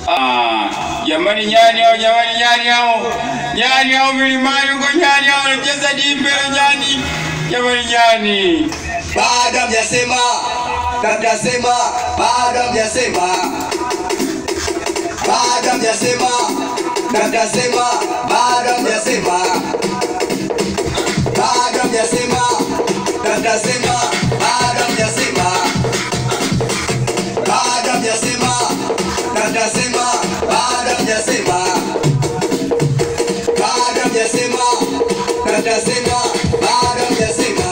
Ah, jamani nyani hao, jamani nyani hao, nyani hao milimani huko, nyani hao wanacheza dimbe la nyani, jamani nyani. Bado hamjasema, hamjasema, bado hamjasema, bado hamjasema, hamjasema, bado hamjasema, bado hamjasema, hamjasema, bado hamjasema, bado hamjasema, hamjasema, bado hamjasema, bado hamjasema, hamjasema, bado hamjasema.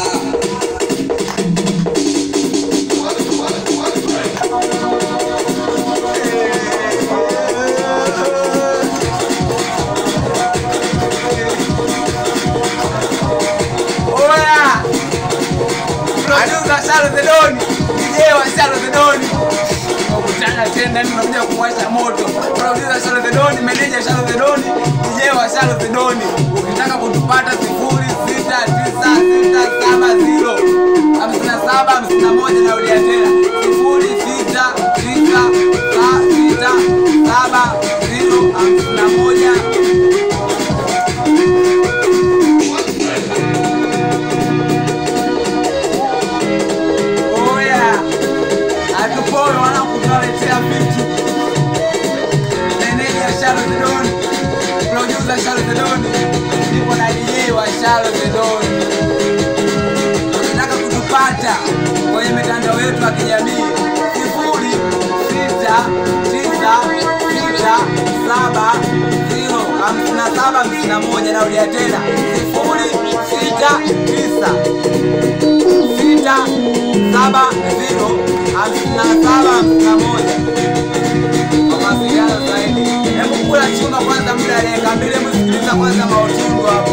Oya! Producer Shalo the Don, DJ wa Shalo the Don. Tunakutana tena ni tunakuja kuwasha moto. Producer Shalo the Don, manager Shalo the Don, DJ wa Shalo the Don. Ukitaka kutupata sifuri sita tisa sita saba zero hamsini na saba hamsini na moja narudia tena sifuri sita tisa sa- sita saba zero hamsini na moja Oya, hatupoi wanangu, tunaletea vitu. Meneja Shalo the Don, producer Shalo the Don, nipo na DJ wa Shalo the Don. Ukitaka kutupata kwenye mitandao yetu ya kijamii sifuri sita tisa sita saba zero hamsini na saba hamsini na moja narudia tena sifuri sita tisa sita saba zero hamsini na saba hamsini na moja kwa mawasiliano zaidi. Hebu kula chuma kwanza, muda dakika mbili, hebu sikiliza kwanza mautundu hapa.